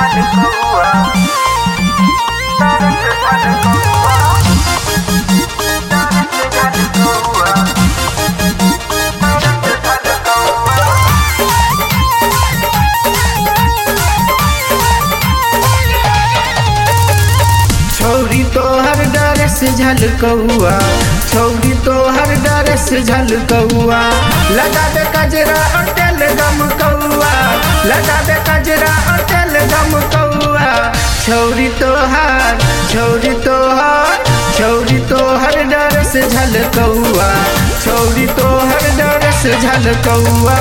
छौरी तोहर डर से झलकौआ छौरी तोहर डर से झलकौआ लगा दे कजरा और तेल गम कौआ लगा दे कजरा और तेल गम कौआ छौरी तोहर छौरी तोहर छौरी तोहर डर से झलकौआ छौरी तोहर डर से झलकौआ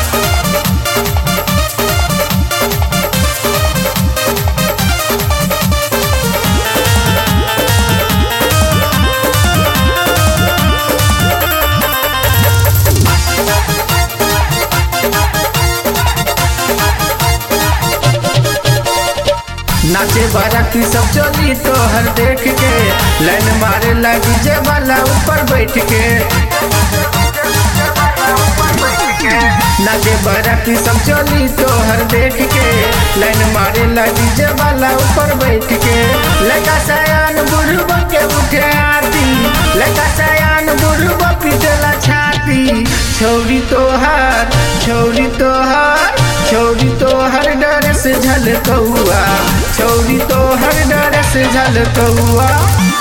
नाचे बाराती सब चली तोहर देख के लाइन मारे लगी जे वाला ऊपर बैठ के नाचे बाराती सब चली तोहर देख के लाइन मारे लगी जे वाला ऊपर बैठ के लगा सयान बुढ़ब के उठे आती लगा सयान बुढ़ब पिटला छाती छौरी तोहर छौरी तोहर छौरी तोहर डर से झलकौआ छौरी तोहर डर से झलकौआ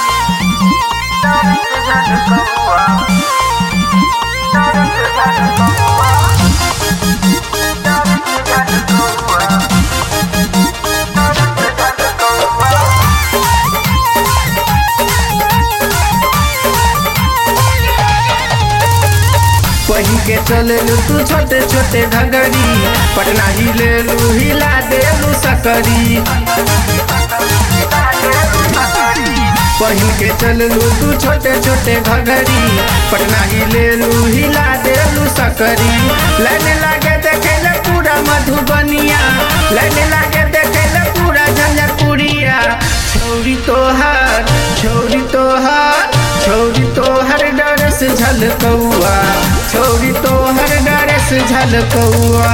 पही के चललू तू छोटे छोटे घगरी पटना ही ले लू हिला देलू सकरी पहिन के चललू तू छोटे छोटे घगरी पटना ही ले लू हिला देलू सकरी लाइन लागे देखे ले पूरा मधुबनिया लाइन लागे देखे ले पूरा झंझरपुरिया छौरी तोहर छौरी तोहर छौरी तोहर डर से झलकौआ छौरी तोहर डर से झलकौआ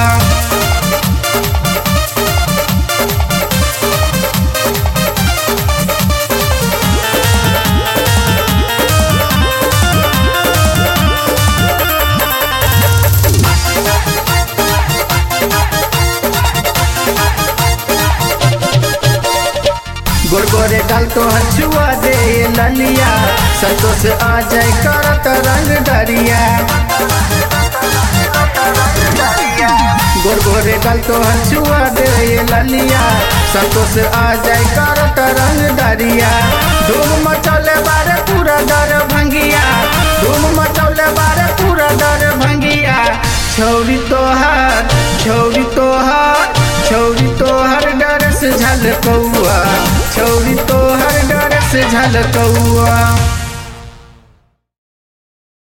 गोरगोरे गाल तो हछुआ दे ललिया संतोष आ जाए करत रंग दरिया गोरगोरे गाल तो हछुआ दे ललिया संतोष आ जाए करत रंग दरिया धूम मचौले बारे पूरा दर भंगिया धूम मचौले बारे पूरा दर भंगिया छौरी तोहार छौरी तोहार छौरी तोहर डर से झलकौआ छौरी तोहर डर से झलकौआ